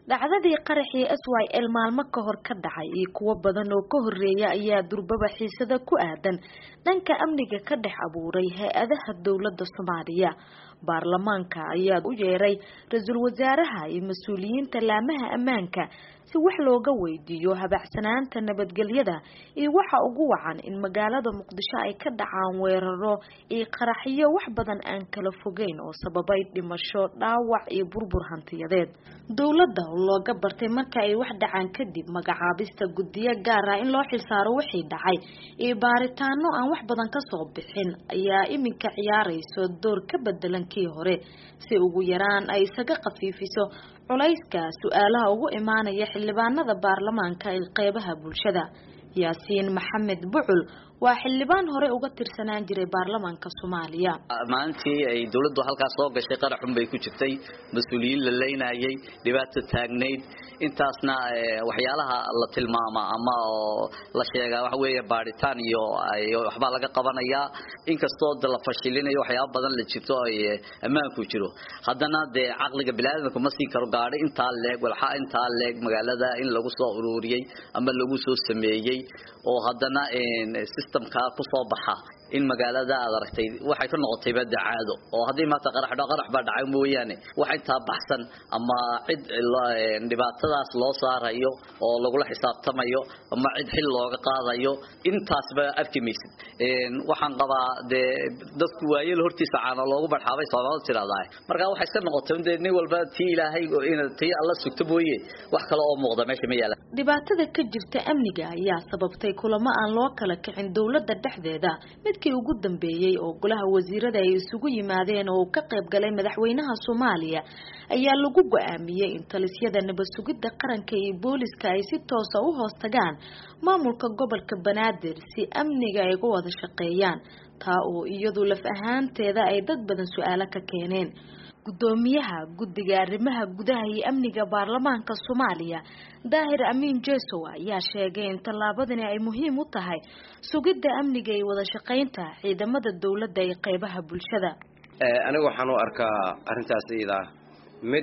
dhacdadii qaraxii s y l maalmo ka hor ka dhacay iyo kuwo badan oo ka horeeya ayaa durbaba xiisada ku aadan dhanka amniga ka dhex abuuray hay-adaha dowladda soomaaliya baarlamaanka ayaa u yeeray ra-iisul wasaaraha iyo mas-uuliyiinta laamaha ammaanka si wax looga weydiiyo habacsanaanta nabadgelyada iyo waxa ugu wacan in magaalada muqdisho ay ka dhacaan weeraro iyo qaraxyo wax badan aan kala fogeyn oo sababay dhimasho dhaawac iyo burbur hantiyadeed dowladda oo looga bartay marka ay wax dhacaan kadib magacaabista guddiyo gaar ah in loo xilsaaro wixii dhacay iyo baaritaano aan wax badan kasoo bixin ayaa iminka ciyaarayso door ka bedelan kii hore si ugu yaraan ay isaga khafiifiso culayska su-aalaha ugu imaanaya xildhibaanada baarlamaanka ee qeybaha bulshada yaasiin maxamed bucul waa xildhibaan hore uga tirsanaan jiray baarlamaanka soomaaliya maalintii ay dowladdu halkaas soo gashay qaraxun bay ku jirtay mas-uuliyiin la leynayay dhibaato taagnayd intaasna waxyaalaha la tilmaama ama oo la sheegaa waxa weeye baaritaan iyo waxbaa laga qabanayaa inkastoo de la fashilinayo waxyaaba badan la jirto ay ammaanku jiro haddana dee caqliga biniaadamka ma siin karo gaadhi intaa leeg walxa intaa leeg magaalada in lagu soo ururiyey ama lagu soo sameeyey oo haddana systemkaa kusoo baxa in magaalada aad aragtay waxay ka noqotayba dacaado oo haddii maanta qaraxdho qarax baa dhacay mooyaane wax intaa baxsan ama cid dhibaatadaas loo saarayo oo lagula xisaabtamayo ama cid xil looga qaadayo intaasba arki maysid waxaan qabaa dee dadku waayel hortiisa caana loogu barxaabay soomaalida tidhahdaa markaa waxay iska noqotay dee nin walba tii ilaahay tii alla sugta mooye wax kale oo muuqda meesha ma yaala dhibaatada ka jirta amniga ayaa sababtay kulamo aan loo kala kicin dowladda dhexdeeda midkii ugu dambeeyey oo golaha wasiirada ay isugu yimaadeen oo ka qayb galay madaxweynaha soomaaliya ayaa lagu go-aamiyey in talisyada nabad sugidda qaranka iyo booliska ay si toosa u hoos tagaan maamulka gobolka banaadir si amniga ay uga wada shaqeeyaan taa oo iyadu laf ahaanteeda ay dad badan su-aalo ka keeneen gudoomiyaha guddiga arrimaha gudaha iyo amniga baarlamaanka soomaaliya daahir amiin jesow ayaa sheegay in tallaabadani ay muhiim u tahay sugidda amniga iyo wada shaqaynta ciidamada dowladda iyo qeybaha bulshada aniga waxaan u arkaa arrintaas iyadaa mid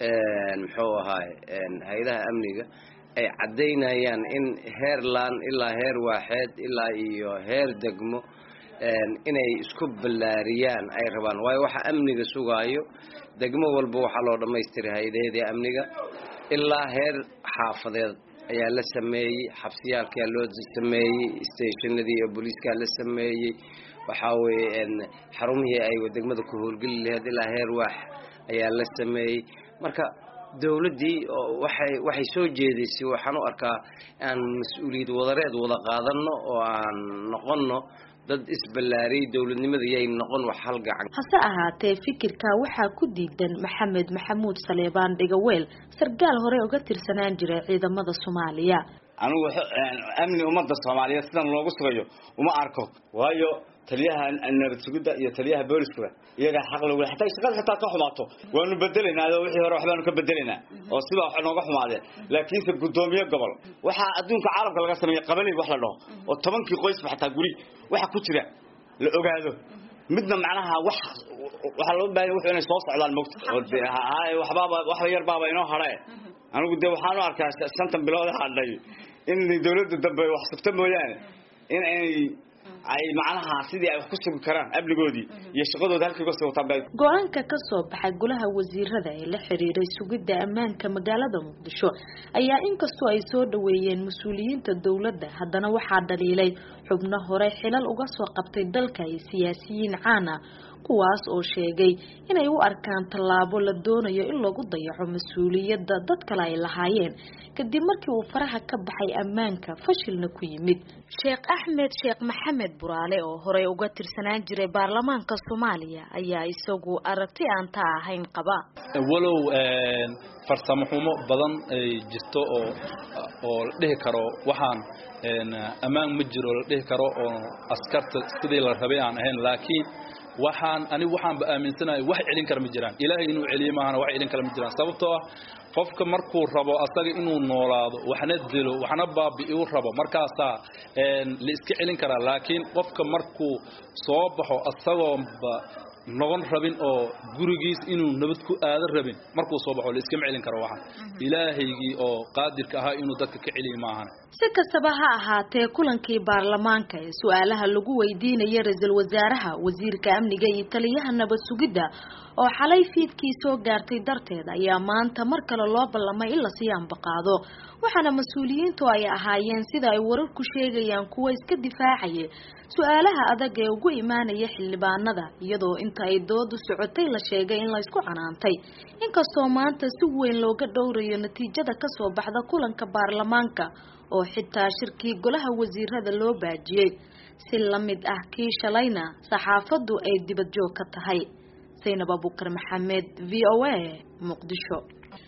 muxuu ahaay hay-adaha amniga ay caddaynayaan in heer laan ilaa heer waaxeed ilaa iyo heer degmo inay isku ballaariyaan ay rabaan waayo waxa amniga sugaayo degmo walba waxaa loo dhammaystiray hay-adaheedii amniga ilaa heer xaafadeed ayaa la sameeyey xabsiyaalkaa loo sameeyey stationadii iyo booliiskaa la sameeyey waxaa weeye xarumihii ay degmada ku howlgeli laheyd ilaa heer waax ayaa la sameeyey marka dowladdii waxay waxay soo jeedaysay waxaan u arkaa aan mas-uuliyad wadareed wada qaadano oo aan noqono dad isballaariyay dowladnimada yay noqon wax hal gacan hase ahaatee fikirka waxaa ku diidan maxamed maxamuud saleebaan dhigaweel sargaal hore uga tirsanaan jiray ciidamada soomaaliya anigu amni ummadda soomaaliyeed sidan loogu sugayo uma arko waayo taliyaha nabad sugidda iyo taliyaha booliska iyagaa xaq loogu hataa shaqada xitaa ka xumaato waanu bedelaynaa oo wixii hore waxbaanu ka bedelaynaa oo sidaa wax nooga xumaadeen laakiinse guddoomiye gobol waxaa adduunka caalamka laga sameeyey qabaley wax la dhaho oo tobankii qoysba xataa guri waxa ku jira la ogaado midna macnaha wax waxaa loo baahanya wuxuu inay soo socdaan mogta waxbaaba wax yar baaba inoo hadhe anigu dee waxaan u arkaa shantan bilood hadhay in dawladda dambe wax sugta mooyaane in ay ay macnaha sidii ay wax ku sugi karaan amnigoodii iyo shaqadooda halkii ka soo wataan go-aanka ka soo baxay golaha wasiirada ee la xiriiray sugidda ammaanka magaalada muqdisho ayaa inkastoo ay soo dhaweeyeen mas-uuliyiinta dowladda haddana waxaa dhaliilay xubno hore xilal uga soo qabtay dalka iyo siyaasiyiin caan ah kuwaas oo sheegay inay u arkaan tallaabo la doonayo in lagu dayaco mas-uuliyadda dad kale ay lahaayeen kadib markii uu faraha ka baxay ammaanka fashilna ku yimid sheekh axmed sheekh maxamed buraale oo horey uga tirsanaan jiray baarlamaanka soomaaliya ayaa isagu aragti aan taa ahayn qaba walow farsamo xumo badan ay jirto oo oo la dhihi karo waxaan ammaan ma jiro la dhihi karo oo askarta sidii la rabay aan ahayn laakiin waxaan anigu waxaanba aaminsanahay wax celin kara ma jiraan ilaahay inuu celiyo maahana wax celin kara ma jiraan sababtoo ah qofka markuu rabo asaga inuu noolaado waxna dilo waxna baabi'iu rabo markaasaa la iska celin karaa laakiin qofka markuu soo baxo asagoonba noqon rabin oo gurigiis inuu nabad ku aadan rabin markuu soo baxo la iskama celin karo waxaan ilaahaygii oo qaadirka ahaa inuu dadka ka celiya maahan si kastaba ha ahaatee kulankii baarlamaanka ee su-aalaha lagu weydiinaya ra-iisul wasaaraha wasiirka amniga iyo taliyaha nabad sugidda oo xalay fiidkii soo gaartay darteed ayaa maanta mar kale loo ballamay in lasii ambaqaado waxaana mas-uuliyiintu ay ahaayeen sida ay wararku sheegayaan kuwa iska difaacaya su-aalaha adag ee ugu imaanaya xildhibaanada iyadoo inta ay doodu socotay la sheegay in laysku canaantay inkastoo maanta si weyn looga dhowrayo natiijada kasoo baxda kulanka baarlamaanka oo xitaa shirkii golaha wasiirada loo baajiyey si la mid ah kii shalayna saxaafaddu ay dibad joog ka tahay zaynab abukar maxamed v o a muqdisho